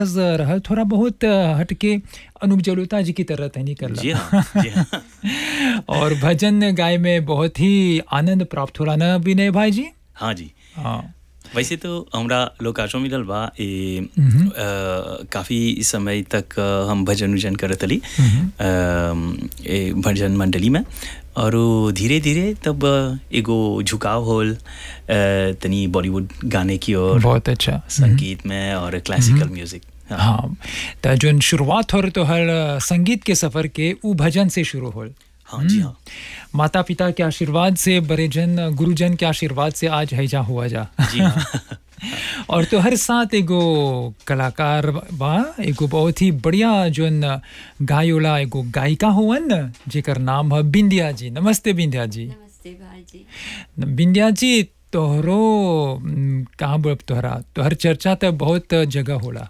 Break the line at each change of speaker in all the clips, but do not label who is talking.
रहल थोड़ा बहुत अ, हटके अनूप जलोटा जी की तरह तैनी कर
जी हाँ जी हाँ
और भजन गाय में बहुत ही आनंद प्राप्त होला ना विनय भाई जी
हाँ जी
हाँ
वैसे तो हमरा लोकाचो मिलल बा ए अ, काफी समय तक अ, हम भजन उजन करत हली अ, ए भजन मंडली में और धीरे धीरे तब अ, एगो झुकाव होल अ, तनी बॉलीवुड गाने की ओर
बहुत अच्छा
संगीत में और क्लासिकल म्यूजिक हाँ
हाँ तो जो शुरुआत हो तो हर संगीत के सफर के उ भजन से शुरू होल
हाँ जी हाँ
माता पिता के आशीर्वाद से बड़े जन गुरुजन के आशीर्वाद से आज हैजा हुआ जा
जी हाँ
और तो हर साथ एगो कलाकार बा एगो बहुत ही बढ़िया जोन गायोला एगो गायिका हुवन जेकर नाम है बिंदिया जी नमस्ते बिंदिया जी
नमस्ते भाजी
बिंदिया जी तोहरो हम्म, कहाँ बोलब तोहरा तोहर चर्चा तो बहुत जगह होला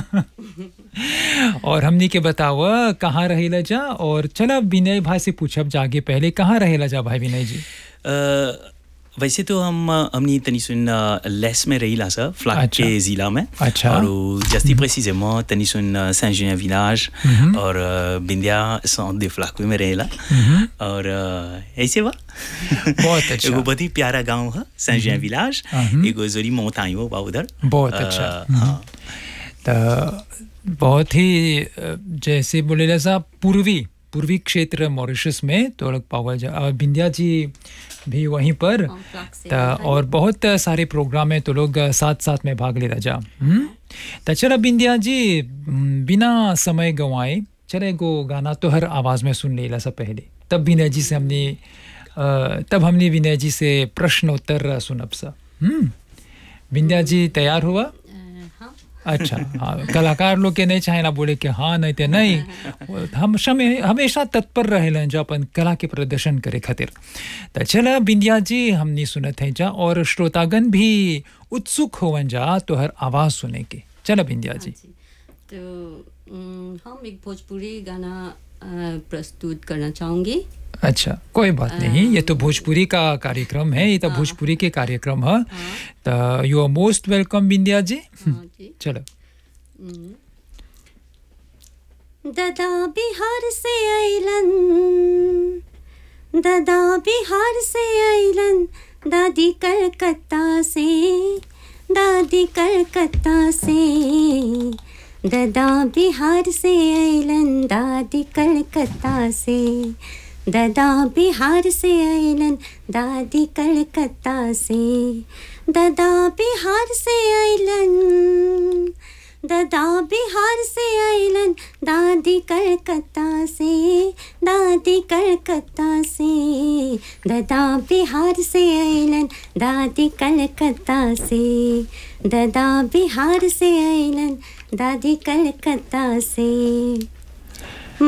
और हमनी के बताव कहाँ रहेला जा और चला विनय भाई से पूछब जागे पहले कहाँ रहेला जा भाई विनय जी
अ, वैसे तो हम अ, हमनी तनी सुन अ, लेस में रही सा फ्लाक
अच्छा।
के जिला में
अच्छा।
और उ जस्ती प्रेसिजेment तनी सुन सेंट जुनिया विलाज और अ, बिंदिया सेंट दे फ्लाक में रहेला और अ, ऐसे बा
बहुत अच्छा।
एगो बहुत ही प्यारा गांव है सेंट जुनिया विलाज
हम्म।
एगो जोरी मोतायो बा उधर
बहुत
अ,
अच्छा।
हाँ
तो बहुत ही अ, जैसे बोले सा पूर्वी पूर्वी क्षेत्र मॉरिशस में तो लोग पावल जा और बिंदिया जी भी वहीं पर
हाँ, फ्लाक से
त
हैं।
और बहुत सारे प्रोग्राम में तो लोग साथ साथ में भाग ले रहा जा हम्म? त चला बिंदिया जी हम्म, बिना समय गंवाए चले एगो गाना तो हर आवाज़ में सुन लेला सा पहले तब विनय जी से हमने अ, तब हमने विनय जी से प्रश्न उत्तर सुनब सा हम्म बिंदिया जी तैयार हुआ
अ, हाँ
अच्छा हाँ कलाकार लोग के नहीं चाहे ना बोले कि हाँ नहीं ते नहीं वो हम समय हमेशा तत्पर रहेलन जो अपन कला के प्रदर्शन करे खातिर तो चला बिंदिया जी हमनी सुनत हैं जा और श्रोतागण भी उत्सुक होवन जा तो हर आवाज सुने के चला बिंदिया जी
जी तो अम, हम एक भोजपुरी गाना अ, प्रस्तुत करना चाहूँगी
अच्छा कोई बात नहीं ये तो भोजपुरी का कार्यक्रम है ये तो भोजपुरी के कार्यक्रम है तो यू आर मोस्ट वेलकम बिंदिया जी
हाँ जी
चलो
ददा बिहार से अइलन ददा बिहार से अइलन दादी कलकत्ता से दादी कलकत्ता से ददा बिहार से अइलन दादी कलकत्ता से ददा बिहार से अइलन दादी कलकत्ता से ददा बिहार से अइलन ददा बिहार से अइलन दादी कलकत्ता से दादी कलकत्ता से ददा बिहार से अइलन दादी कलकत्ता से ददा बिहार से अइलन दादी कलकत्ता से